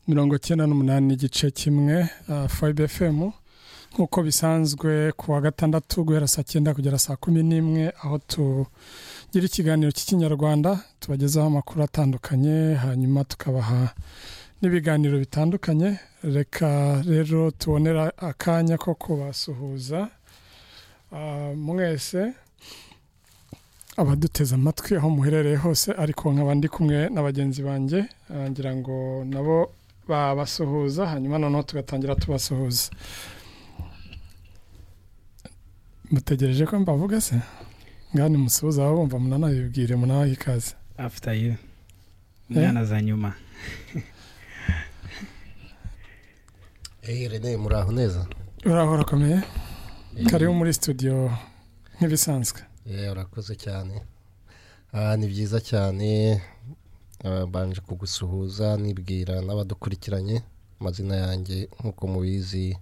mirongo icyenda n'umunani igice kimwe fayibe efemu nk'uko bisanzwe ku wa gatandatu guhera saa cyenda kugera saa kumi n'imwe aho tugira ikiganiro cy'ikinyarwanda tubagezaho amakuru atandukanye hanyuma tukabaha n'ibiganiro bitandukanye reka rero tubonera akanya ko kubasuhuza mwese abaduteze amatwi aho muherereye hose ariko nkaba ndi kumwe na bagenzi banjye ngira ngo nabo babasuhuza hanyuma noneho tugatangira tubasuhuza mutegereje ko mbavuga se ngani musuhuza aho bumva munanabibwire munabahe ikaze after you injyana za nyuma eyi rene muraho neza uraho urakomeye karibu muri studio nk'ibisanzwe yewe urakoze cyane Ah, ni byiza cyane Ah, mbanje kugusuhuza nibwira n'abadukurikiranye amazina yanjye nk'uko mubizi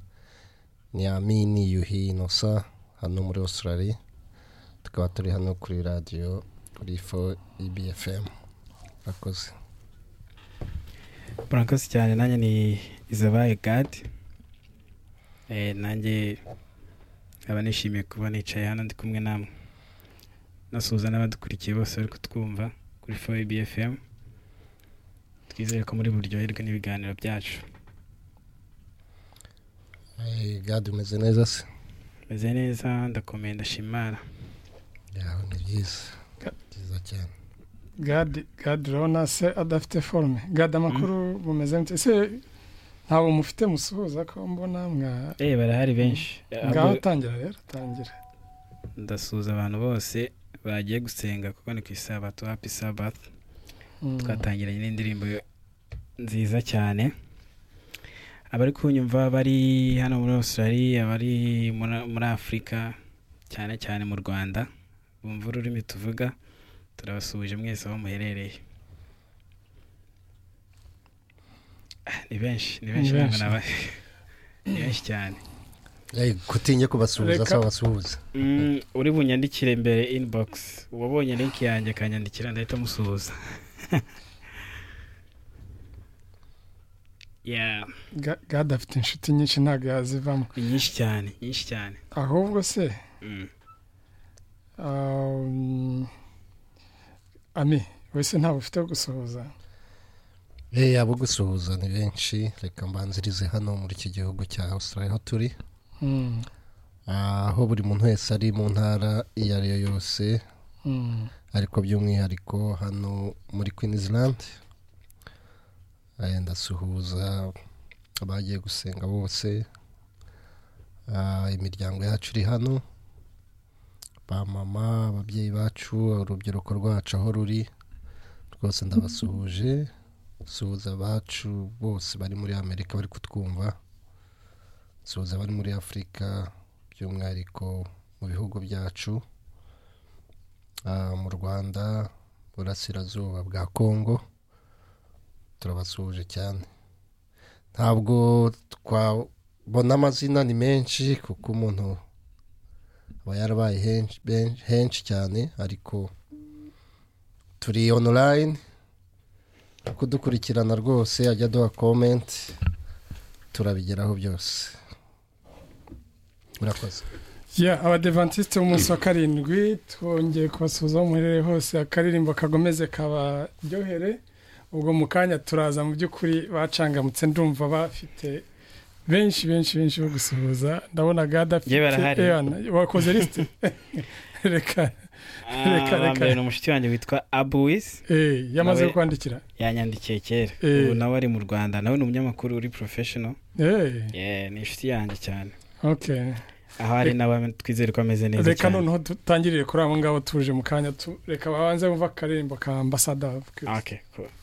ni amini yuhi inosa hano muri australia tukaba turi hano kuri radiyo kuri fo ibfm urakoze murakoze cyane nanjye ni izabaye gadi nanjye nkaba nishimiye kuba nicaye hano ndi kumwe namwe nasuhuza n'abadukurikiye bose bari kutwumva kuri fowe bfm twizere ko muri buryoherwe n'ibiganiro byacu Eh, gadi umeze neza se meze neza ndakomeye ndashimara yawe ni byiza byiza cyane gadi gadi urabona se adafite forume gadi amakuru bumeze gute ese ntabwo mufite musuhuza ko mbona mwa eh barahari benshi ngaho tangira rero tangira ndasuhuza abantu bose bagiye gusenga kuko ni ku isabato happy sabbath Mm. twatangiranye n'indirimbo nziza cyane abari kunyumva bari hano muri australia abari muri- muri afurika cyane cyane mu rwanda bumva ururimi tuvuga turabasuhuje mwese aho muherereye Ah, ni benshi ni benshi Ni ntabwo benshi. naba- ni benshi cyane Eh, kutinye kubasuhuza Reka- saba basuhuza Mm, uri bunyandikire mbere inbox uwabonye link yanjye akanyandikira ndahita musuhuza yeah Ga- gadi afite inshuti nyinshi ntabwo yazivamo ni nyinshi cyane nyinshi cyane ahubwo se Mm. um, ami wese ntabwo ufite gusuhuza Eh, abo gusuhuza ni benshi reka mbanzirize hano muri iki gihugu cya Australia aho turi Mm, Ah, aho buri muntu wese ari mu ntara iyo ari yo yose mm, ariko by'umwihariko hano muri Queensland Eh, ndasuhuza abagiye gusenga bose Ah, imiryango yacu iri hano ba mama ababyeyi bacu urubyiruko rwacu aho ruri rwose ndabasuhuje suhuza abacu bose bari muri amerika bari kutwumva suhuza abari muri afurika by'umwihariko mu bihugu byacu Ah, mu rwanda burasirazuba bwa kongo turabasuhuje cyane ntabwo twabona amazina ni menshi kuko umuntu aba yarabaye henshi- ben- henshi cyane ariko turi online kudukurikirana rwose ajya aduha comment turabigeraho byose murakoze yeah abadevantiste b'umunsi wa karindwi twongeye kubasuhuza aho muherereye hose akaririmbo kagomeze kabaryohere ubwo mu kanya turaza mu by'ukuri bacangamutse ndumva bafite benshi benshi benshi bo gusuhuza ndabona gada afite Yewe arahari. Eh, ana- wakoze lisite reka Reka, Ah, reka. mbere ni umushuti wanjye witwa abuwis eh, yamaze Nawe- kwandikira yanyandikiye kera Eh. ubu nawe ari mu rwanda nawe ni umunyamakuru uri professional Eh, yeah ni inshuti yanjye cyane okay aho ari nawe twizere ko ameze neza reka cyane noneho dutangirire kuri abo ngabo tuje mu kanya tu- reka babanze bumva akaririmbo ka ambasada okay cool